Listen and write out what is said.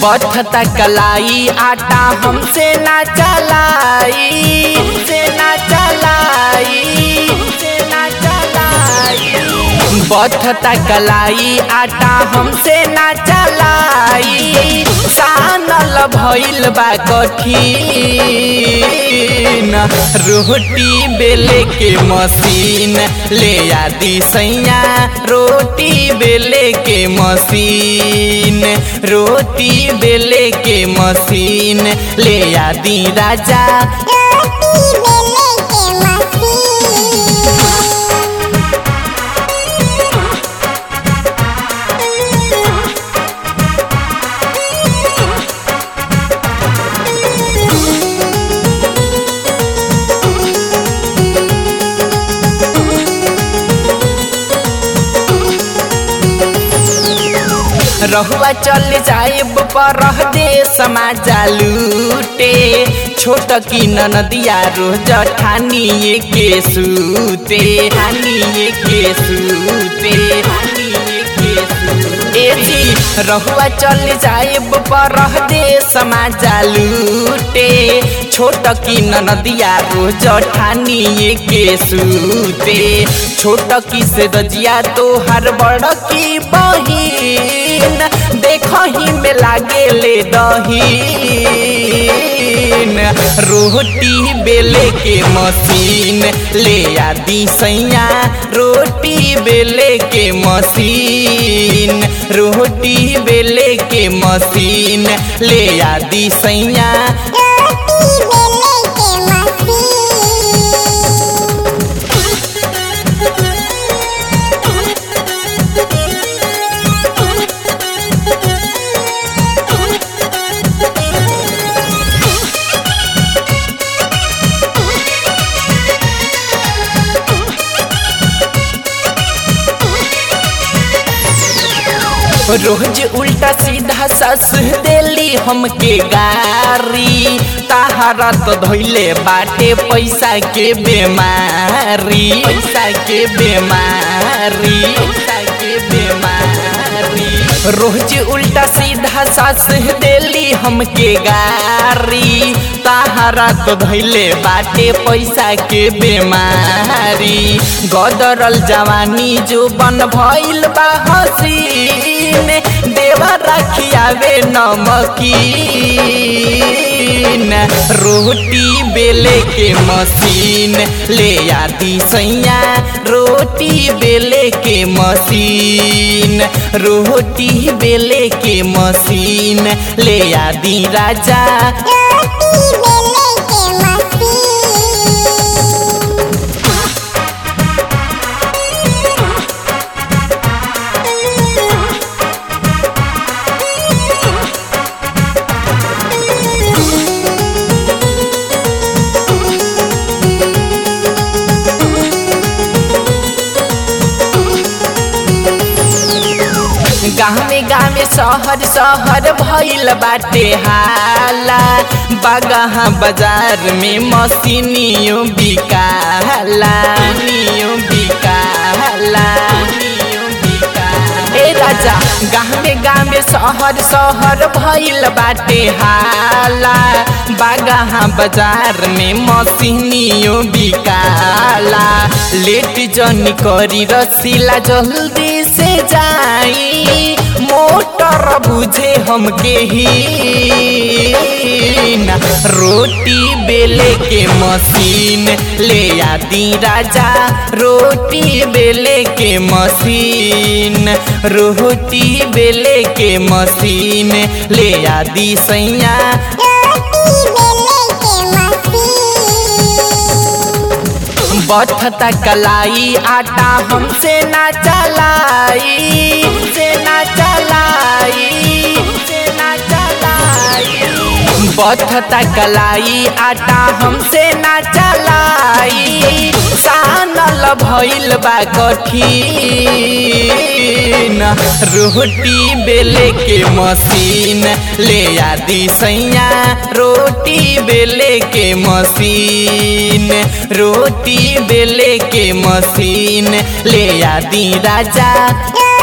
बथता कलाई आटा हमसे ना चलाई हमसे ना चलाई हमसे ना चलाई बथता कलाई आटा हमसे ना चलाई सानल भइल बा कठिन रोटी बेले के मशीन ले आदि सैया रोटी बेले के मशीन रोटी बेले के मशीन ले आदि राजा रोटी बेले के मशीन रहुआ चल जाएब पर दे समाजा लूटे छोट की नदिया रोज ठानिए के सूते ठानिए के सूते ठानिए के सूते ए जी रहुआ चल जाएब पर दे समाजा लूटे छोट की नदिया रोज ठानिए के सूते छोट की से रजिया तो हर बड़ की बहिन देखही में लागे ले दहीन रोटी बेले के मशीन ले आदि सैया रोटी बेले के मशीन रोटी बेले के मशीन ले आदि सैया रोटी बेले के मशीन रोज उल्टा सीधा सस देली हमके गारी ताहारा तो धोइले बाटे पैसा के बेमारी पैसा के बेमारी पैसा के बेमारी रोज उल्टा सीधा सस देली हमके गारी ताहारा तो धैले बाटे पैसा के बेमारी गदरल जवानी जो बन भइल बा हसीन देवा रखियावे नमकीन रोटी बेले के मशीन ले आदि सैया रोटी बेले के मशीन रोटी बेले के मशीन ले आदि राजा रोटी बेले के मशीन गाँवे गाँवे शहर शहर भइल बाटे हाला बागहा बाजार में मशीनियों बिकाला नियो बिकाला नियो बिकाला। ए राजा गाँवे गाँवे शहर शहर भइल बाटे हाला बागहा बाजार में मशीनियों बिकाला लेट जनी करी रसीला जल्दी से जाई मोटर बुझे हमके ही ना रोटी बेले के मशीन ले आदि राजा रोटी बेले के मशीन रोटी बेले के मशीन ले आदि सैया रोटी बेले के मशीन बथता कलाई आटा हमसे ना चलाई हमसे ना चलाई हमसे ना चलाई बथता कलाई आटा हमसे ना चलाई सानल भइल बा कठिन रोटी बेले के मशीन ले आदि सैया रोटी बेले के मशीन रोटी बेले के मशीन ले आदि राजा रोटी